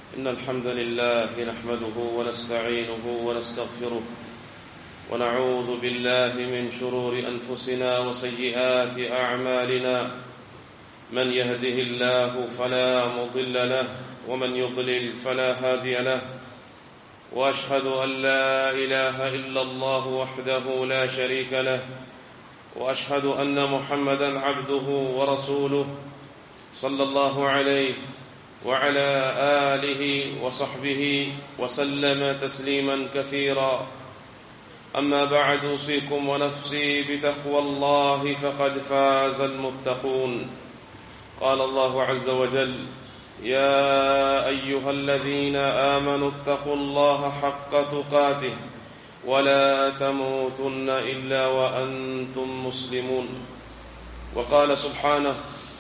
إن الحمد لله نحمده ونستعينه ونستغفره ونعوذ بالله من شرور أنفسنا وسيئات أعمالنا من يهده الله فلا مضل له ومن يضلل فلا هادي له واشهد ان لا اله الا الله وحده لا شريك له واشهد ان محمدا عبده ورسوله صلى الله عليه وعلى اله وصحبه وسلم تسليما كثيرا اما بعد اوصيكم ونفسي بتقوى الله فقد فاز المتقون قال الله عز وجل يا ايها الذين امنوا اتقوا الله حق تقاته ولا تموتن الا وانتم مسلمون وقال سبحانه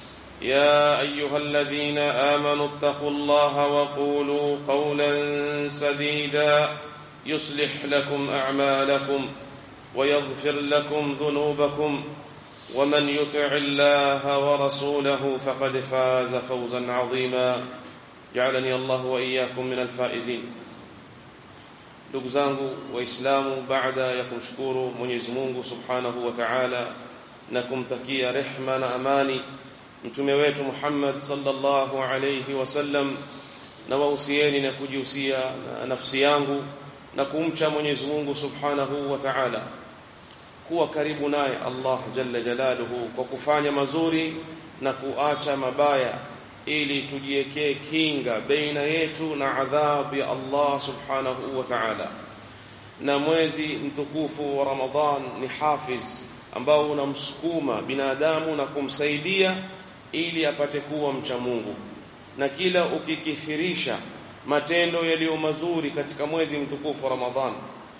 يا ايها الذين امنوا اتقوا الله وقولوا قولا سديدا يصلح لكم اعمالكم ويغفر لكم ذنوبكم ومن يطع الله ورسوله فقد فاز فوزا عظيما جعلني الله واياكم من الفائزين ndugu zangu waislamu baada ya kumshukuru Mwenyezi Mungu Subhanahu wa Ta'ala na kumtakia rehma na amani mtume wetu Muhammad sallallahu alayhi wasallam na wausieni na kujihusia na nafsi yangu na kumcha Mwenyezi Mungu Subhanahu wa Ta'ala kuwa karibu naye Allah jalla jalaluhu kwa kufanya mazuri na kuacha mabaya ili tujiwekee kinga baina yetu na adhabu ya Allah subhanahu wa ta'ala na mwezi mtukufu wa Ramadhan ni hafiz ambao unamsukuma binadamu na kumsaidia ili apate kuwa mcha Mungu na kila ukikithirisha matendo yaliyo mazuri katika mwezi mtukufu wa Ramadhan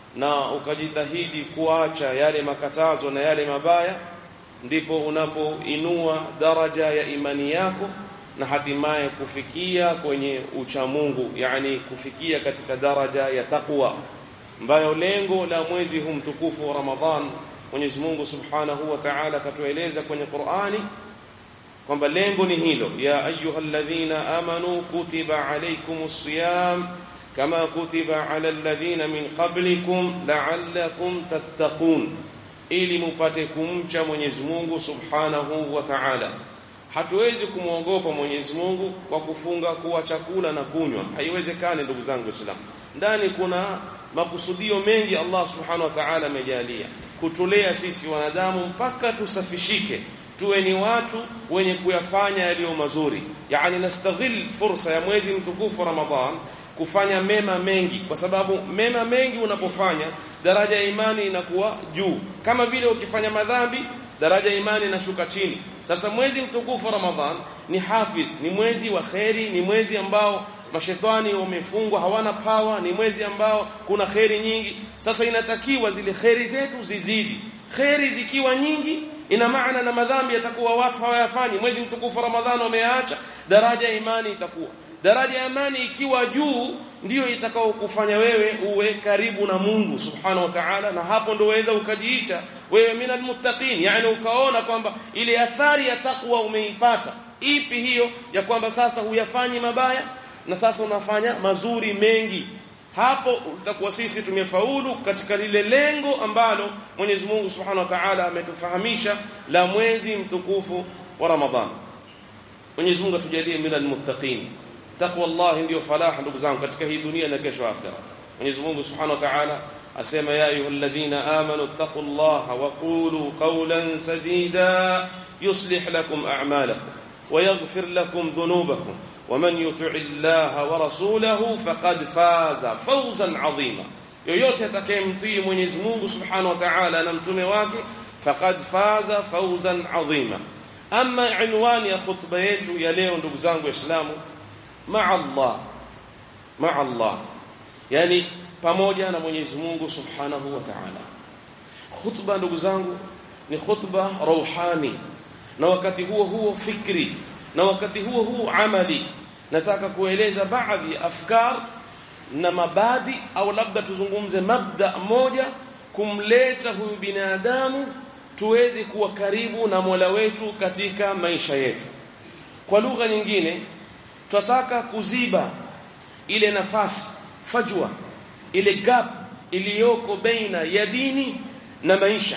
na ukajitahidi kuacha yale makatazo na yale mabaya ndipo unapoinua daraja ya imani yako na hatimaye kufikia kwenye uchamungu yani kufikia katika daraja ya taqwa ambayo lengo la mwezi huu mtukufu wa Ramadhan Mwenyezi Mungu Subhanahu wa Ta'ala katueleza kwenye Qur'ani kwamba lengo ni hilo ya ayyuhalladhina amanu kutiba alaykumus siyam كما كتب على الذين من قبلكم لعلكم تتقون ili mpate kumcha Mwenyezi Mungu Subhanahu wa Ta'ala hatuwezi kumwogopa Mwenyezi Mungu kwa kufunga kuwa chakula na kunywa haiwezekani ndugu zangu Waislamu ndani kuna makusudio mengi Allah Subhanahu wa Ta'ala amejalia kutulea sisi wanadamu mpaka tusafishike tuwe ni watu wenye kuyafanya yaliyo mazuri yani nastaghil fursa ya mwezi mtukufu Ramadhan kufanya mema mengi kwa sababu mema mengi unapofanya daraja ya imani inakuwa juu kama vile ukifanya madhambi daraja ya imani inashuka chini sasa mwezi mtukufu wa Ramadhan ni hafiz ni mwezi wa kheri ni mwezi ambao mashetani wamefungwa hawana pawa ni mwezi ambao kuna kheri nyingi sasa inatakiwa zile kheri zetu zizidi kheri zikiwa nyingi ina maana na madhambi yatakuwa watu hawayafanyi mwezi mtukufu wa Ramadhan wameacha daraja ya imani itakuwa daraja ya imani ikiwa juu ndiyo itakao kufanya wewe uwe karibu na Mungu subhanahu wa ta'ala na hapo ndo waweza ukajiita wewe minal muttaqin yani ukaona kwamba ile athari ya takwa umeipata ipi hiyo ya kwamba sasa huyafanyi mabaya na sasa unafanya mazuri mengi hapo utakuwa sisi tumefaulu katika lile lengo ambalo Mwenyezi Mungu Subhanahu wa Ta'ala ametufahamisha la mwezi mtukufu wa Ramadhan Mwenyezi Mungu atujalie minal muttaqin taqwa Allah ndio falah ndugu zangu katika hii dunia na kesho akhera Mwenyezi Mungu Subhanahu wa Ta'ala asema ya ayyuhalladhina amanu taqullaha wa qulu qawlan sadida yuslih lakum a'malakum wa yaghfir lakum dhunubakum ومن يطع الله ورسوله فقد فاز فوزا عظيما yoyote atakayemtii Mwenyezi Mungu Subhanahu wa Ta'ala na mtume wake faqad faza fawzan adhima ama inwani ya khutba yetu ya leo ndugu zangu waislamu ma'a Allah ma'a Allah yani pamoja na Mwenyezi Mungu Subhanahu wa Ta'ala khutba ndugu zangu ni khutba rauhani na wakati huo huo fikri na wakati huo huo amali nataka kueleza baadhi ya afkar na mabadi au labda tuzungumze mabda moja kumleta huyu binadamu tuweze kuwa karibu na Mola wetu katika maisha yetu kwa lugha nyingine tunataka kuziba ile nafasi fajwa ile gap iliyoko baina ya dini na maisha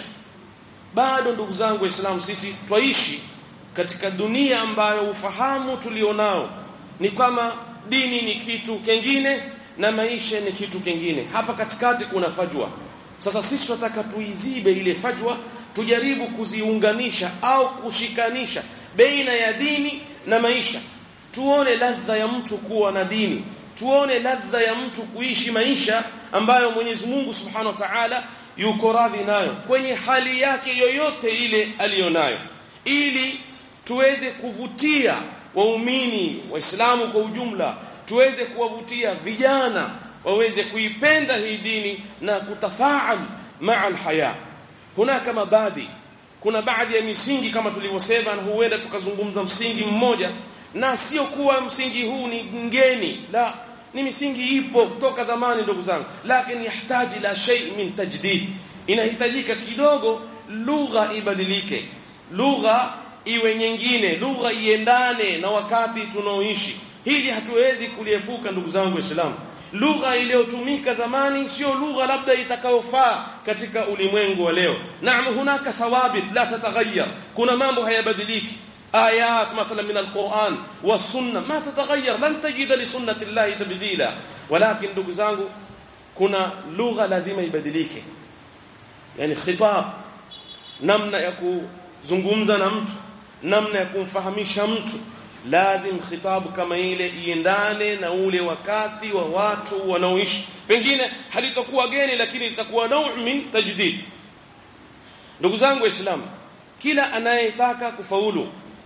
bado ndugu zangu waislamu sisi twaishi katika dunia ambayo ufahamu tulionao ni kama dini ni kitu kingine na maisha ni kitu kingine hapa katikati kuna fajwa sasa sisi tunataka tuizibe ile fajwa tujaribu kuziunganisha au kushikanisha baina ya dini na maisha tuone ladha ya mtu kuwa na dini tuone ladha ya mtu kuishi maisha ambayo Mwenyezi Mungu Subhanahu wa Ta'ala yuko radhi nayo kwenye hali yake yoyote ile aliyonayo ili tuweze kuvutia waumini waislamu kwa ujumla tuweze kuwavutia vijana waweze kuipenda hii dini na kutafaal maa alhaya hunaka mabadi kuna baadhi ya misingi kama tulivyosema na huenda tukazungumza msingi mmoja na sio kuwa msingi huu ni ngeni la ni misingi ipo kutoka zamani ndugu zangu lakini yahitaji la shay min tajdid inahitajika kidogo lugha ibadilike lugha iwe nyingine lugha iendane na wakati tunaoishi hili hatuwezi kuliepuka ndugu zangu waislamu lugha iliyotumika zamani sio lugha labda itakayofaa katika ulimwengu wa leo naam hunaka thawabit la tataghayyar kuna mambo hayabadiliki آيات مثلا من القرآن والسنة ما تتغير لن تجد لسنة الله تبديلا ولكن ndugu zangu kuna lugha lazima ibadilike yani khitab namna ya kuzungumza na mtu namna ya kumfahamisha mtu lazim khitabu kama ile iendane na ule wakati wa watu wanaoishi pengine halitakuwa geni lakini litakuwa nau min tajdid ndugu zangu waislamu kila anayetaka kufaulu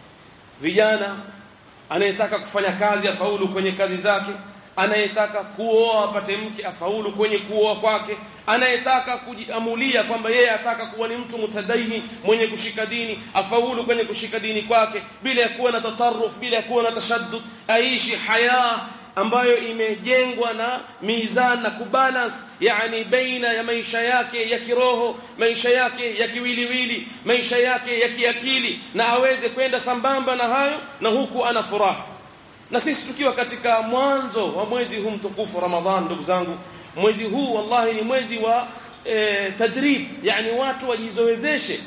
vijana anayetaka kufanya kazi afaulu kwenye kazi zake anayetaka kuoa apate mke afaulu kwenye kuoa kwake anayetaka kujiamulia kwamba yeye ataka kuwa ni mtu mutadaihi mwenye kushika dini afaulu kwenye kushika dini kwake bila ya kuwa na tataruf bila ya kuwa na tashaddud aishi haya ambayo imejengwa na mizan na kubalance yani baina ya maisha yake ya kiroho maisha yake ya kiwiliwili maisha yake ya kiakili na aweze kwenda sambamba na hayo na huku ana furaha na sisi tukiwa katika mwanzo wa mwezi huu mtukufu Ramadhan ndugu zangu mwezi huu wallahi ni mwezi wa e, tadrib yani watu wajizoezeshe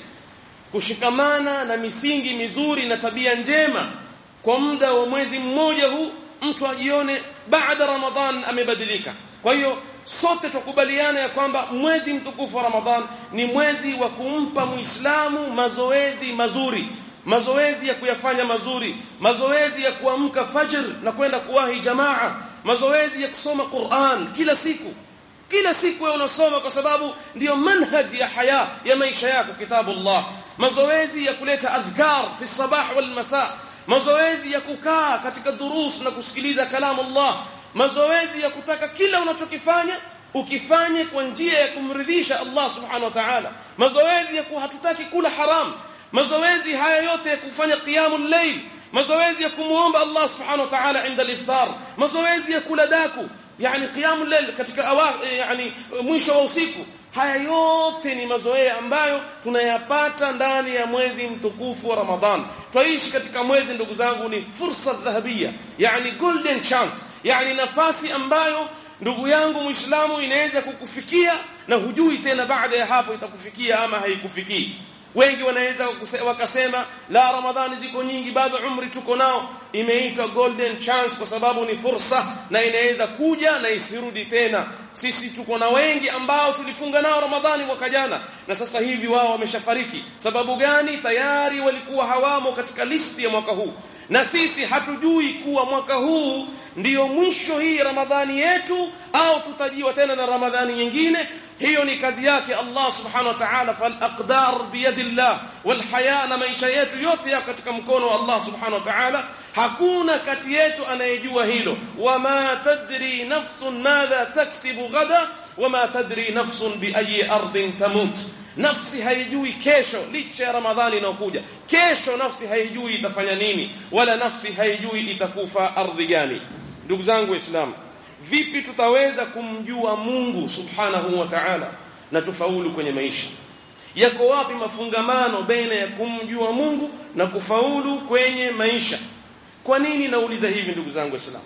kushikamana na misingi mizuri na tabia njema kwa muda wa mwezi mmoja huu mtu ajione baada ramadhan amebadilika kwa hiyo sote tukubaliana ya kwamba mwezi mtukufu wa ramadhan ni mwezi wa kumpa muislamu mazoezi mazuri mazoezi ya kuyafanya mazuri mazoezi ya kuamka fajr na kwenda kuwahi jamaa mazoezi ya kusoma Qur'an kila siku kila siku wewe unasoma kwa sababu ndiyo manhaji ya haya ya maisha yako kitabu Allah mazoezi ya kuleta adhkar fi sabah wal masa mazoezi ya kukaa katika durus na kusikiliza kalamu Allah mazoezi ya kutaka kila unachokifanya ukifanye kwa njia ya kumridhisha Allah subhanahu wa ta'ala mazoezi ya hatutaki kula haram mazoezi haya yote ya kufanya qiyamul layl mazoezi ya kumuomba Allah subhanahu wa ta'ala inda al-iftar mazoezi ya kula daku yani qiyamul layl katika awa, yani mwisho wa usiku haya yote ni mazoea ambayo tunayapata ndani ya mwezi mtukufu wa Ramadhan twaishi katika mwezi ndugu zangu ni fursa dhahabia yani golden chance yani nafasi ambayo ndugu yangu muislamu inaweza kukufikia na hujui tena baada ya hapo itakufikia ama haikufikii wengi wanaweza wakasema la ramadhani ziko nyingi bado umri tuko nao imeitwa golden chance kwa sababu ni fursa na inaweza kuja na isirudi tena sisi tuko na wengi ambao tulifunga nao ramadhani mwaka jana na sasa hivi wao wameshafariki sababu gani tayari walikuwa hawamo katika listi ya mwaka huu na sisi hatujui kuwa mwaka huu ndiyo mwisho hii ramadhani yetu au tutajiwa tena na ramadhani nyingine hiyo ni kazi yake Allah subhanahu wa ta'ala fal aqdar biyadillah wal haya na maisha yetu yote yako katika mkono wa Allah subhanahu wa ta'ala hakuna kati yetu anayejua hilo wama tadri nafsun madha taksibu ghada wama tadri nafsun bi ayi ardin tamut nafsi haijui kesho licha ya ramadhani inayokuja kesho nafsi haijui itafanya nini wala nafsi haijui itakufa ardhi gani ndugu zangu waislamu vipi tutaweza kumjua Mungu subhanahu wa ta'ala na tufaulu kwenye maisha yako wapi mafungamano baina ya kumjua Mungu na kufaulu kwenye maisha kwa nini nauliza hivi ndugu zangu waislamu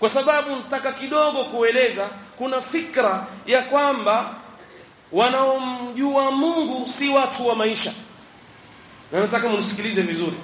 kwa sababu nataka kidogo kueleza kuna fikra ya kwamba wanaomjua Mungu si watu wa maisha na nataka mnisikilize vizuri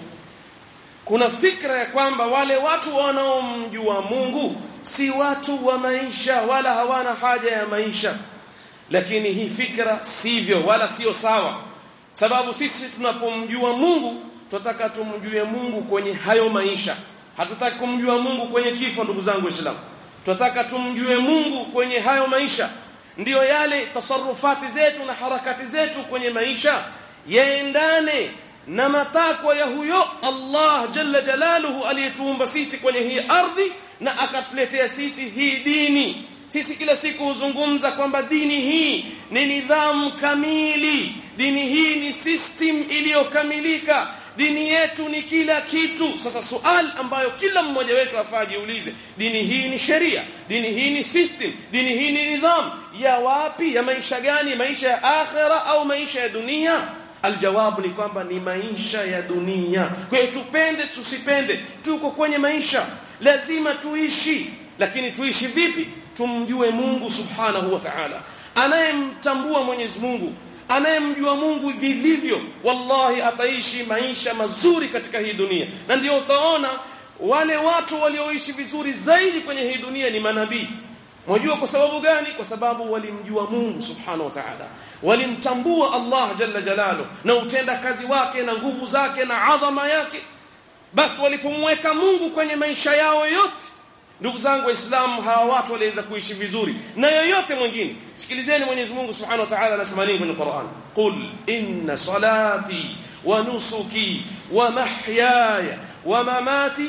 kuna fikra ya kwamba wale watu wanaomjua Mungu si watu wa maisha wala hawana haja ya maisha lakini hii fikra sivyo wala sio sawa sababu sisi tunapomjua Mungu tunataka tumjue Mungu kwenye hayo maisha hatutaki kumjua Mungu kwenye kifo ndugu zangu waislamu tunataka tumjue Mungu kwenye hayo maisha ndiyo yale tasarufati zetu na harakati zetu kwenye maisha yaendane na matakwa ya huyo Allah jalla jalaluhu aliyetuumba sisi kwenye hii ardhi na akatuletea sisi hii dini sisi kila siku huzungumza kwamba dini hii ni nidhamu kamili dini hii ni system iliyokamilika dini yetu ni kila kitu sasa sual ambayo kila mmoja wetu afaa jiulize dini hii ni sheria dini hii ni system dini hii ni nidhamu ya wapi ya maisha gani maisha ya akhira au maisha ya dunia aljawabu ni kwamba ni maisha ya dunia kwa hiyo tupende tusipende tuko kwenye maisha lazima tuishi lakini tuishi vipi tumjue Mungu subhanahu wa ta'ala anayemtambua Mwenyezi Mungu anayemjua Mungu vilivyo wallahi ataishi maisha mazuri katika hii dunia na ndio utaona wale watu walioishi vizuri zaidi kwenye hii dunia ni manabii Mwajua kwa sababu gani? Kwa sababu walimjua Mungu Subhanahu wa Ta'ala. Walimtambua Allah Jalla Jalalu na utenda kazi wake na nguvu zake na adhama yake. Basi walipomweka Mungu kwenye maisha yao yote ndugu zangu waislamu hawa watu waliweza kuishi vizuri na yoyote mwingine sikilizeni Mwenyezi Mungu Subhanahu wa Ta'ala anasema nini kwenye Qur'an qul inna salati wa nusuki wa mahyaya wa mamati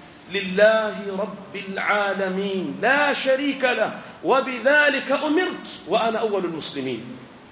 لله رب العالمين لا شريك له وبذلك أمرت وأنا أول المسلمين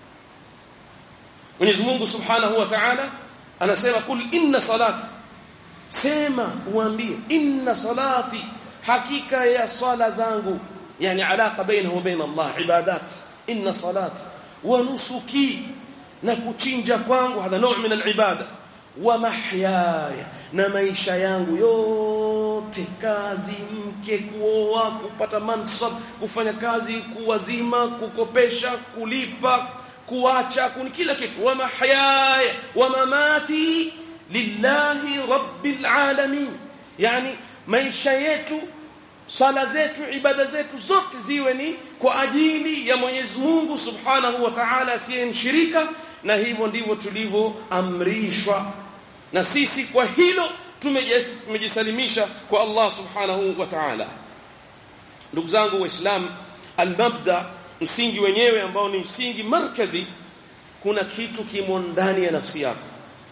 Mwenyezi Mungu Subhanahu wa Ta'ala anasema kul inna salati sema uambie inna salati hakika ya sala zangu yani alaka bainahu wa baina Allah ibadat inna salati wa nusuki na kuchinja kwangu hadha nau min alibada wa mahyaya na maisha yangu yote kazi mke kuoa kupata mansab kufanya kazi kuwazima kukopesha kulipa kuacha kuni kila kitu wa mahyaya wa mamati lillahi rabbil alamin yani maisha yetu sala zetu ibada zetu zote ziwe ni kwa ajili ya Mwenyezi Mungu Subhanahu wa Ta'ala asiyemshirika na hivyo ndivyo tulivyoamrishwa na sisi kwa hilo tumejisalimisha kwa Allah Subhanahu wa Ta'ala ndugu zangu waislamu almabda msingi wenyewe ambao ni msingi markazi kuna kitu kimo ndani ya nafsi yako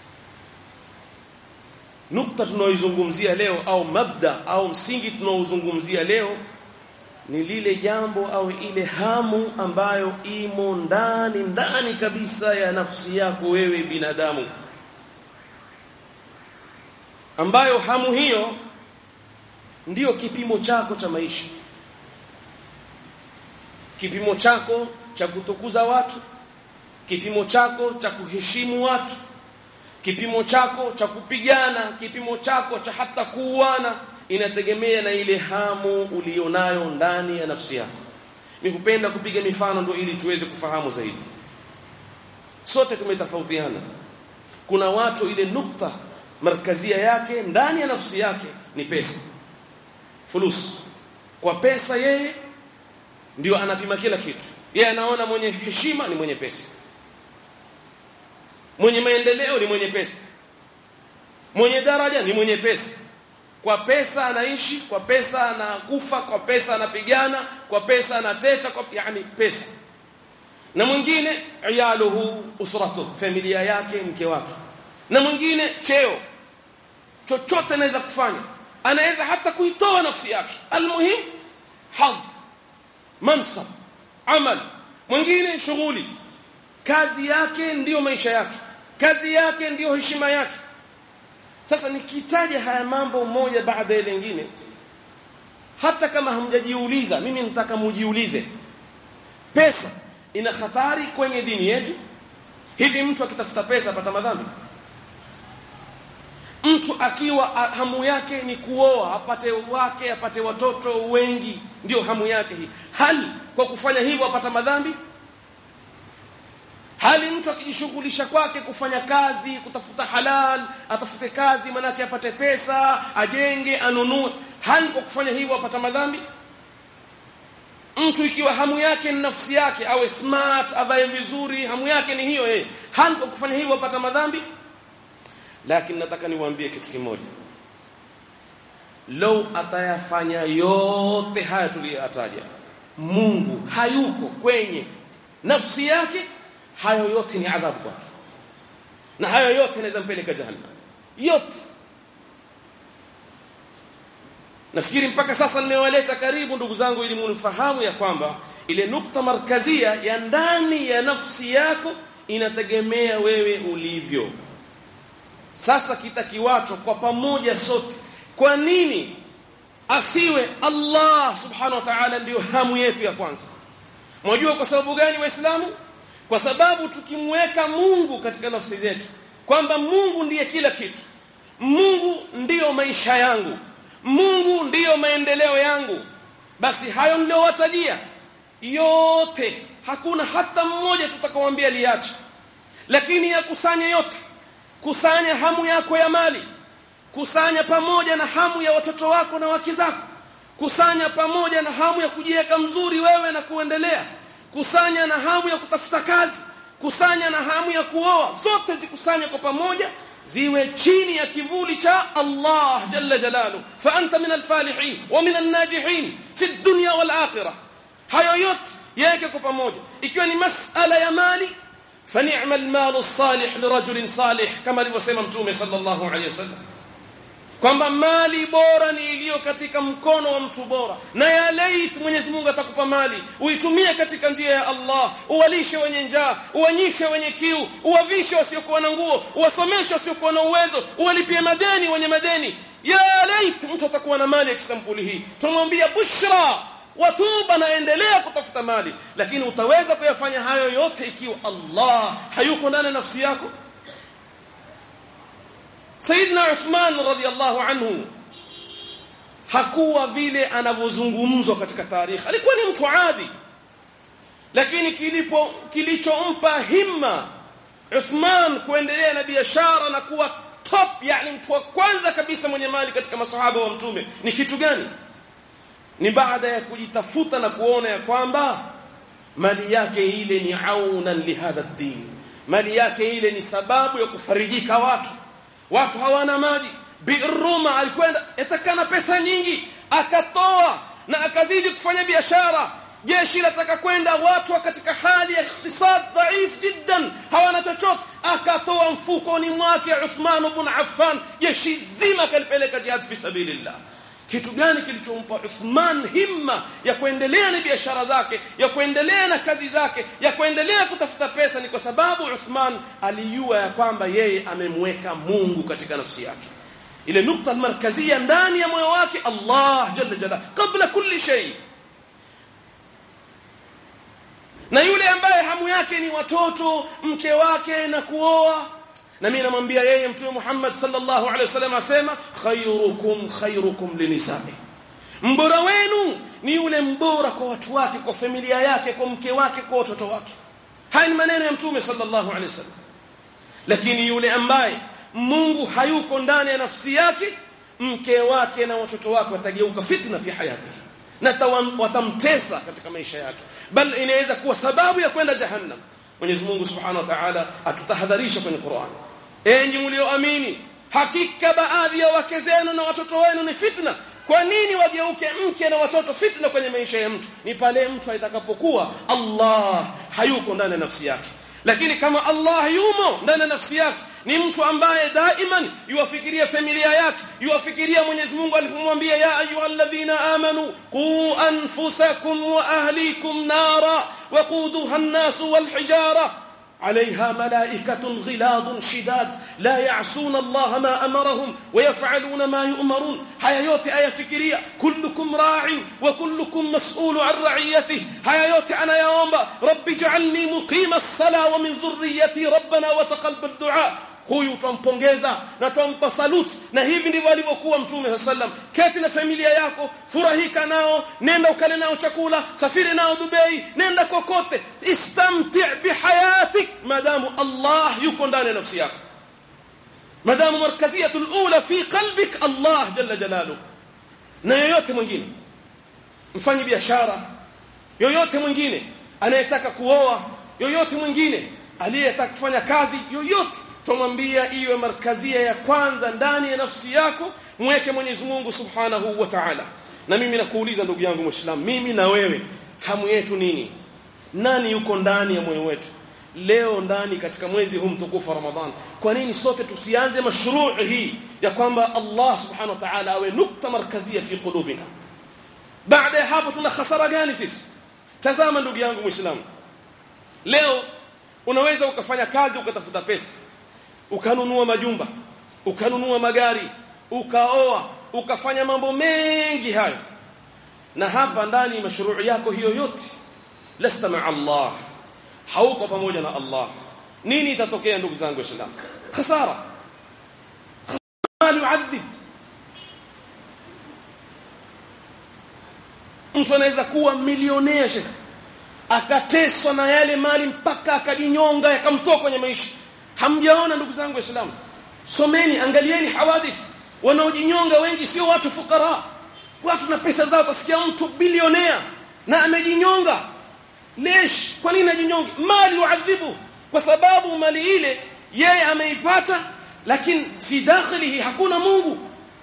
nukta tunaoizungumzia leo au mabda au msingi tunaozungumzia leo ni lile jambo au ile hamu ambayo imo ndani ndani kabisa ya nafsi yako wewe binadamu ambayo hamu hiyo ndiyo kipimo chako cha maisha kipimo chako cha kutukuza watu kipimo chako cha kuheshimu watu kipimo chako cha kupigana kipimo chako cha hata kuuana inategemea na ile hamu ulionayo ndani ya nafsi yako nikupenda kupiga mifano ndio ili tuweze kufahamu zaidi sote tumetofautiana kuna watu ile nukta markazia yake ndani ya nafsi yake ni pesa fulus kwa pesa yeye ndio anapima kila kitu yeye anaona mwenye heshima ni mwenye pesa mwenye maendeleo ni mwenye pesa mwenye daraja ni mwenye pesa kwa pesa anaishi kwa pesa anakufa kwa pesa anapigana kwa pesa anateta kwa yani pesa na mwingine iyaluhu usratu familia yake mke wake na mwingine cheo chochote anaweza kufanya anaweza hata kuitoa nafsi yake almuhim hadh mansab amal mwingine shughuli kazi yake ndiyo maisha yake kazi yake ndiyo heshima yake sasa nikitaja haya mambo moja baada ya lingine hata kama hamjajiuliza mimi nataka mujiulize pesa ina hatari kwenye dini yetu hivi mtu akitafuta pesa apata madhambi mtu akiwa hamu yake ni kuoa apate wake apate watoto wengi ndio hamu yake hii hali kwa kufanya hivyo apata madhambi hali mtu akijishughulisha kwake kufanya kazi kutafuta halal atafute kazi manake apate pesa ajenge anunue hali kwa kufanya hivyo apata madhambi mtu ikiwa hamu yake ni nafsi yake awe smart avae vizuri hamu yake ni hiyo eh hali kwa kufanya hivyo apata madhambi lakini nataka niwaambie kitu kimoja lau atayafanya yote haya tuliyotaja Mungu hayuko kwenye nafsi yake hayo yote ni adhabu kwake na hayo yote yanaweza mpeleka jahannam yote nafikiri mpaka sasa nimewaleta karibu ndugu zangu ili munifahamu ya kwamba ile nukta markazia ya ndani ya nafsi yako inategemea wewe ulivyo sasa kitakiwacho kwa pamoja sote kwa nini asiwe Allah subhanahu wa ta'ala ndiyo hamu yetu ya kwanza mwajua kwa sababu gani waislamu kwa sababu tukimweka Mungu katika nafsi zetu kwamba Mungu ndiye kila kitu Mungu ndiyo maisha yangu Mungu ndiyo maendeleo yangu basi hayo niliowatajia yote hakuna hata mmoja tutakaoambia liache lakini yakusanye yote kusanya hamu yako ya mali kusanya pamoja na hamu ya watoto wako na wake zako kusanya pamoja na hamu ya kujiweka mzuri wewe na kuendelea kusanya na hamu ya kutafuta kazi kusanya na hamu ya kuoa zote zikusanye kwa pamoja ziwe chini ya kivuli cha Allah jalla jalalu fa anta min alfalihin wa min alnajihin fi dunya wal akhirah hayo yote yake kwa pamoja ikiwa ni masala ya mali فنعم المال الصالح لرجل صالح كما alivyosema mtume sallallahu alayhi wasallam kwamba mali bora ni iliyo katika mkono wa mtu bora na ya lait Mwenyezi Mungu atakupa mali uitumie katika njia ya Allah uwalishe wenye njaa uwanyishe wenye kiu uwavishe wasiokuwa na nguo uwasomeshe wasiokuwa na uwezo uwalipie madeni wenye madeni ya lait mtu atakuwa na mali ya kisampuli hii tumwambia bushra watuba na endelea kutafuta mali lakini utaweza kuyafanya hayo yote ikiwa Allah hayuko ndani nafsi yako Saidna Uthman radhiallahu anhu hakuwa vile anavyozungumzwa katika tarehe alikuwa ni mtu adi lakini kilipo kilichompa himma Uthman kuendelea na biashara na kuwa top yani mtu wa kwanza kabisa mwenye mali katika masahaba wa mtume ni kitu gani ni baada ya kujitafuta na kuona ya kwamba mali yake ile ni aunan lihadha din mali yake ile ni sababu ya kufarijika watu watu hawana maji biruma alikwenda etakana pesa nyingi akatoa na akazidi kufanya biashara jeshi lataka kwenda watu katika hali ya iktisad dhaif jiddan hawana chochote akatoa mfukoni mwake Uthman ibn Affan jeshi zima kalipeleka jihad fi sabilillah kitu gani kilichompa Uthman himma ya kuendelea na biashara zake ya kuendelea na kazi zake ya kuendelea kutafuta pesa ni kwa sababu Uthman alijua ya kwamba yeye amemweka Mungu katika nafsi yake ile nukta markazia ndani ya moyo wake Allah jalla jalla kabla kulli shay na yule ambaye hamu yake ni watoto mke wake na kuoa na mimi namwambia yeye mtume Muhammad sallallahu alaihi wasallam asema khairukum khairukum linisai mbora wenu ni yule mbora kwa watu wake kwa familia yake kwa mke wake kwa watoto wake haya ni maneno ya mtume sallallahu alaihi wasallam lakini yule ambaye Mungu hayuko ndani ya nafsi yake mke wake na watoto wake watageuka fitna fi hayati na watamtesa katika maisha yake bal inaweza kuwa sababu ya kwenda jahannam Mwenyezi Mungu Subhanahu wa Ta'ala atutahadharisha kwenye Qur'an enyi mlioamini hakika baadhi ya wake zenu na watoto wenu ni fitna kwa nini wageuke mke na watoto fitna kwenye maisha ya mtu ni pale mtu atakapokuwa Allah hayuko ndani ya nafsi yake lakini kama Allah yumo ndani ya nafsi yake ni mtu ambaye daiman yuwafikiria familia yake yuwafikiria Mwenyezi Mungu alipomwambia ya ayyuhalladhina amanu qu anfusakum wa ahlikum nara waquduha an-nas wal hijara عليها ملائكة غلاظ شداد لا يعصون الله ما أمرهم ويفعلون ما يؤمرون حياتي آية فكرية كلكم راع وكلكم مسؤول عن رعيته حياتي أنا يا أمبا رب اجعلني مقيم الصلاة ومن ذريتي ربنا وتقبل الدعاء huyu twampongeza na twampa saluti na hivi ndivyo alivyokuwa mtume sallam keti na familia yako furahika nao nenda ukale nao chakula safiri nao Dubai nenda kokote istamti bihayatik madamu Allah yuko ndani ya nafsi yako madamu markaziyatul ula fi qalbik Allah jalla jalaluhu na yoyote mwingine mfanyi biashara yoyote mwingine anayetaka kuoa yoyote mwingine aliyetaka kufanya kazi yoyote tumwambia iwe markazia ya kwanza ndani ya nafsi yako mweke Mwenyezi Mungu Subhanahu wa Ta'ala na mimi nakuuliza ndugu yangu Muislam mimi na wewe hamu yetu nini nani yuko ndani ya moyo wetu leo ndani katika mwezi huu mtukufu wa Ramadhan kwa nini sote tusianze mashruu hii ya kwamba Allah Subhanahu wa Ta'ala awe nukta markazia fi qulubina baada ya hapo tuna hasara gani sisi tazama ndugu yangu Muislamu leo unaweza ukafanya kazi ukatafuta pesa ukanunua majumba ukanunua magari ukaoa ukafanya mambo mengi hayo na hapa ndani mashruu yako hiyo yote lasta ma Allah hauko pamoja na Allah nini itatokea ndugu zangu waislamu khasara mal yu'adhib mtu anaweza kuwa milionea shekhi akateswa na yale mali mpaka akajinyonga yakamtoa kwenye maisha hamjaona ndugu zangu waislamu someni angalieni hawadith wanaojinyonga wengi sio watu fukara watu na pesa zao utasikia mtu bilionea na amejinyonga lesh kwa nini ajinyonge mali yuadhibu kwa sababu mali ile yeye ameipata lakini fi dakhilihi hakuna Mungu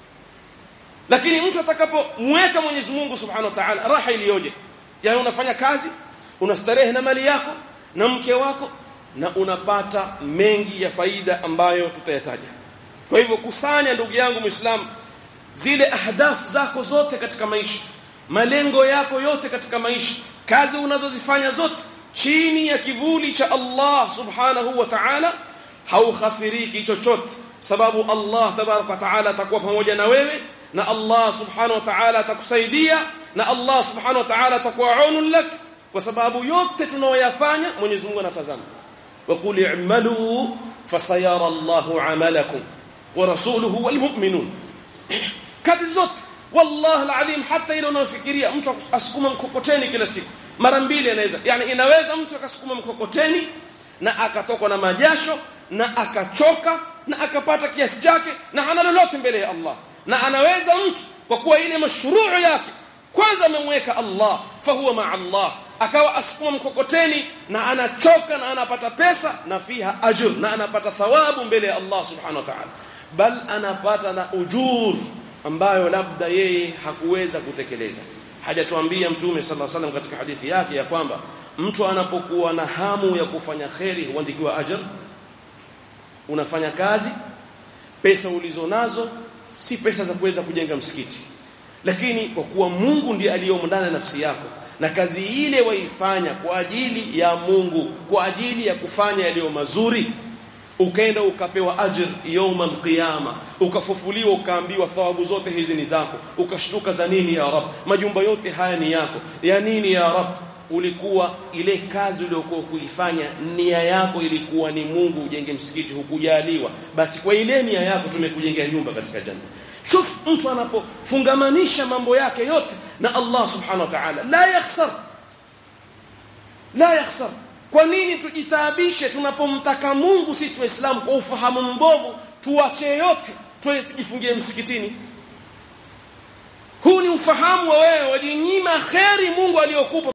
lakini mtu atakapomweka Mwenyezi Mungu Subhanahu wa Ta'ala raha iliyoje yani unafanya kazi unastarehe na mali yako na mke wako na unapata mengi ya faida ambayo tutayataja kwa hivyo kusanya ndugu yangu muislamu zile ahdafu zako zote katika maisha malengo yako yote katika maisha kazi unazozifanya zote chini ya kivuli cha Allah subhanahu wa ta'ala haukhasiriki chochote sababu Allah tabarak wa ta'ala atakuwa pamoja na wewe na Allah subhanahu wa ta'ala atakusaidia na Allah subhanahu wa ta'ala atakuwa aunun lak kwa sababu yote tunayoyafanya Mwenyezi Mungu anatazama وقل اعملوا فسيرى الله عملكم ورسوله والمؤمنون kazi zote wallahi alazim hata ile unayofikiria mtu asukuma mkokoteni kila siku mara mbili anaweza yani inaweza mtu akasukuma mkokoteni na akatokwa na majasho na akachoka na akapata kiasi chake na hana lolote mbele ya Allah na anaweza mtu kwa kuwa ile mashruu yake kwanza amemweka Allah fahuwa ma Allah akawa asukuma mkokoteni na anachoka na anapata pesa na fiha ajr na anapata thawabu mbele ya Allah subhanahu wa ta'ala bal anapata na ujur ambayo labda yeye hakuweza kutekeleza hajatuambia mtume sallallahu alaihi wasallam katika hadithi yake ya kwamba mtu anapokuwa na hamu ya kufanya kheri huandikiwa ajr unafanya kazi pesa ulizonazo si pesa za kuweza kujenga msikiti lakini kwa kuwa Mungu ndiye aliyomo ndani ya nafsi yako na kazi ile waifanya kwa ajili ya Mungu kwa ajili ya kufanya yaliyo mazuri ukaenda ukapewa ajr yawmal qiyama ukafufuliwa ukaambiwa thawabu zote hizi ni zako ukashtuka za nini ya rab majumba yote haya ni yako ya nini ya rab ulikuwa ile kazi uliyokuwa kuifanya nia yako ilikuwa ni Mungu ujenge msikiti hukujaliwa basi kwa ile nia yako tumekujengea nyumba katika janna shuf mtu anapofungamanisha mambo yake yote na Allah subhanahu wa ta'ala la yakhsar la yakhsar kwa nini tujitaabishe tunapomtaka Mungu sisi waislamu kwa ufahamu mbovu tuache yote twende tujifungie msikitini huu ni ufahamu wa wewe wajinyima kheri Mungu aliyokupa